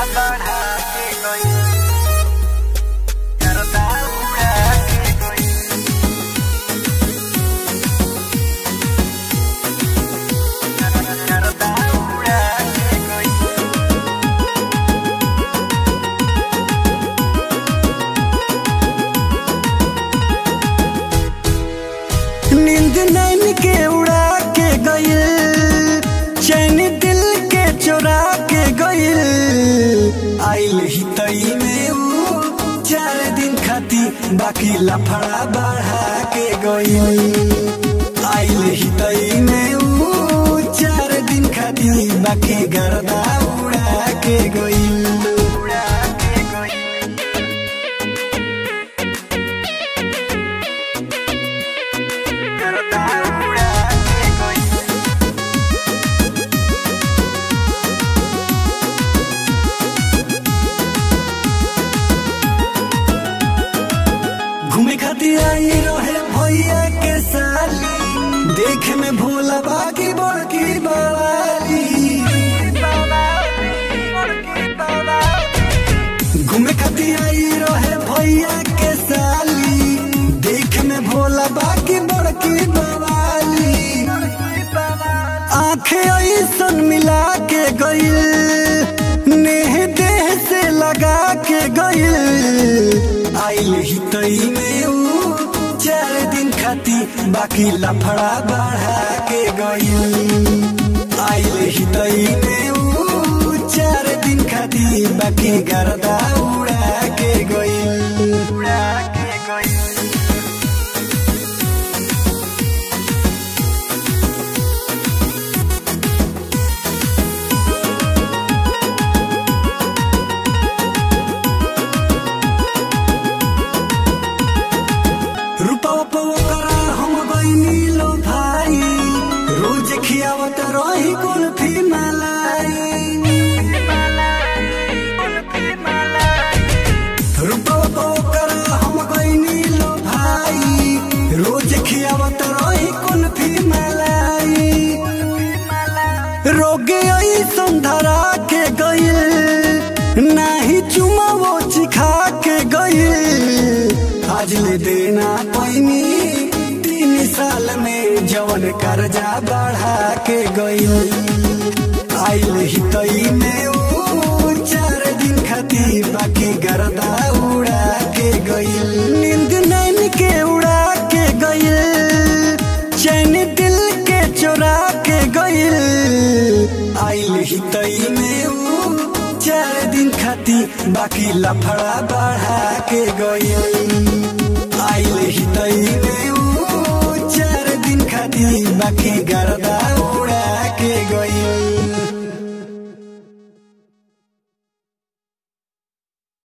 बढ़ा के गई करता उड़ा के गई करता उड़ा के गई नींद नैन के उड़ा के गइल चैन दिल के चोरा के गइल आइल ही तई में ऊ चार दिन खाती बाकी लफड़ा बढ़ा के गइल आइल ही तई में ऊ चार दिन खाती बाकी गर्दा उड़ा के गइल उड़ा के गई करता उड़ा के गई घूमे खातिर आई रहे भैया के साली देखे में भोला बाकी बड़की बवाली घूमे खातिर आई रहे भैया के साली देखे में भोला बाकी बड़की बवाली आंखें ऐसन मिला के गइल नेह देह से लगा के गइल आइल ही तई में ऊ चार दिन खाती बाकी लफड़ा बढ़ा के गइल आइल ही तई में ऊ चार दिन खाती बाकी गर्दा उड़ा के गइल उड़ा के गई रुपवा पवा करा हम गइनी लो भाई रोज खियावत रही कुल्फी मलाई रुपवा पवा करा हम गइनी लो भाई रोज खियावत रही कुल्फी मलाई रोगे ऐसन धरा के गइल नाही चुमा वो चिखा के गइल आज ले देना पैनी तीन साल में जवन कर्जा बढ़ा के गइल आइल ही तई में ऊ चार दिन खाती बाकी गर्दा उड़ा के गइल नींद नैन के उड़ा के गइल चैन दिल के चोरा के गइल आइल ही तई में ऊ चार दिन खाती बाकी लफड़ा बढ़ा के गइल आइल ही तई में